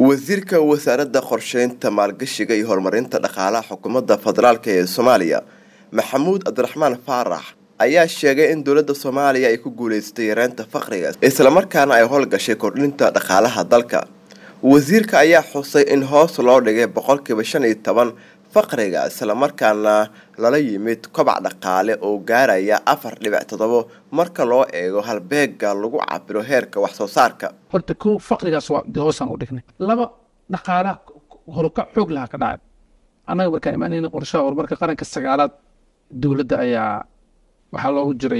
wasiirka wasaaradda qorsheynta maalgashiga iyo horumarinta dhaqaalaha xukuumadda federaalk ee soomaaliya maxamuud cabdiraxmaan faarax ayaa sheegay in dowladda soomaaliya ay ku guuleystay yareynta faqriga islamarkaana ay howlgashay kordhinta dhaqaalaha dalka wasiirka ayaa xusay in hoos loo dhigay boqolkiiba shan iyo toban faqriga islamarkaana lala yimid kobac dhaqaale oo gaaraya afar dhibic toddobo marka loo eego halbeega lagu cabiro heerka wax soo saarka horta ko faqrigaas waa hoosaan u dhignay laba dhaqaalaha horukac xoog lahaa ka dhacay annaga markaan imaanayna qorshaha horumarka qaranka sagaalaad dowladda ayaa waxaa loogu jiray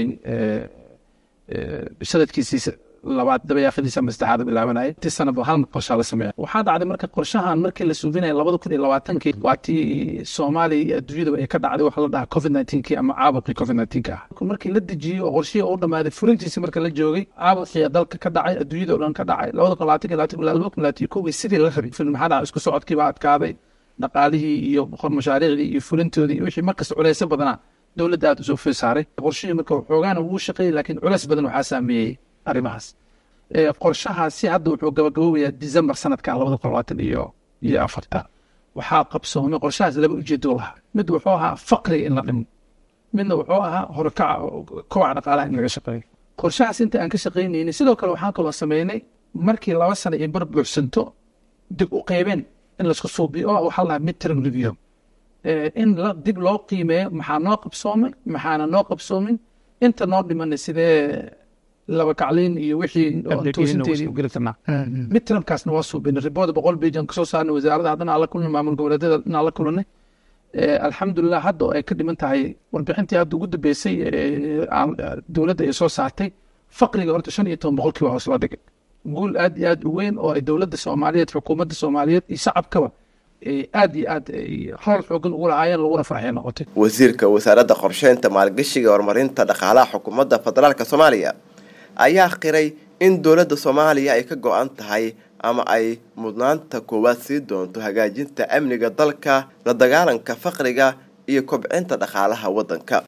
sanadkiisii labaad dabayaaqadiisa ama saddexaad bilaabanaya intii sanaba hal qorshaa la sameeya waxaa dhacday marka qorshahan markii la suufinaya labada kun iyo labaatankii waa tii soomaaliya iyo adduunyadaba ay ka dhacday waxa la dhahaa covid nineteenkii ama caabuqii covid nineteenka ah markii la dejiyey oo qorshihii u dhamaaday fulintiisi marka la joogay caabuqii dalka ka dhacay adduunyada oo dhan ka dhacay labada kun labaatan labaatan ilaa laba kun labaatan iyo kowgii sidii la rabay film maxaa dhacay isku socodkii baa adkaaday dhaqaalihii iyo boqor mashaariicdii iyo fulintoodii iyo wixii markasta culeysyo badanaa dowladda aad usoo fee saaray qorshihii marka xoogaana wuu shaqeeyey laakiin culeys badan waxaa saameeyey arrimahaas qorshahaasi hadda wuxuu gabagaboobayaa december sanadkan labada kun labaatan iyo iyo afarta waxaa qabsoomay qorshahaas laba ujeedo lahaa mid wuxuu ahaa faqriga in la dhimo midna wuxuu ahaa horkaca kowaca dhaqaalaha in laga shaqeeyo qorshahaas inta aan ka shaqaynaynin sidoo kale waxaan kaloo sameynay markii laba sana iyo bar buuxsanto dib u qeybeen in laisku suubiyo oo waxaa lahaa midterm review in dib loo qiimeeyo maxaa noo qabsoomay maxaana noo qabsoomin inta noo dhimanay sidee laba kacliin iyo wixii midtermkaasna waa suubinay ribooda boqol bejan kasoo saarnay wasaaradda haddana aan la kulnay maamul goboleedyada inaan la kulanay alxamdulilah hadda oo ay ka dhiman tahay warbixintii hadda ugu dambeysay dowladda ay soo saartay faqriga horta shan iyo toban boqolkiiba hoos la dhigay guul aad iyo aad u weyn oo ay dowladda soomaaliyeed xukuumadda soomaaliyeed iyo shacabkaba aad iyo aad howl xoogan ugu lahaayeen laguna farxay noqotay wasiirka wasaaradda qorsheynta maalgashiga horumarinta dhaqaalaha xukuumadda federaalk soomaaliya ayaa qiray in dowladda soomaaliya ay ka go-an tahay ama ay mudnaanta koowaad sii doonto hagaajinta amniga dalka la dagaalanka faqriga iyo kobcinta dhaqaalaha waddanka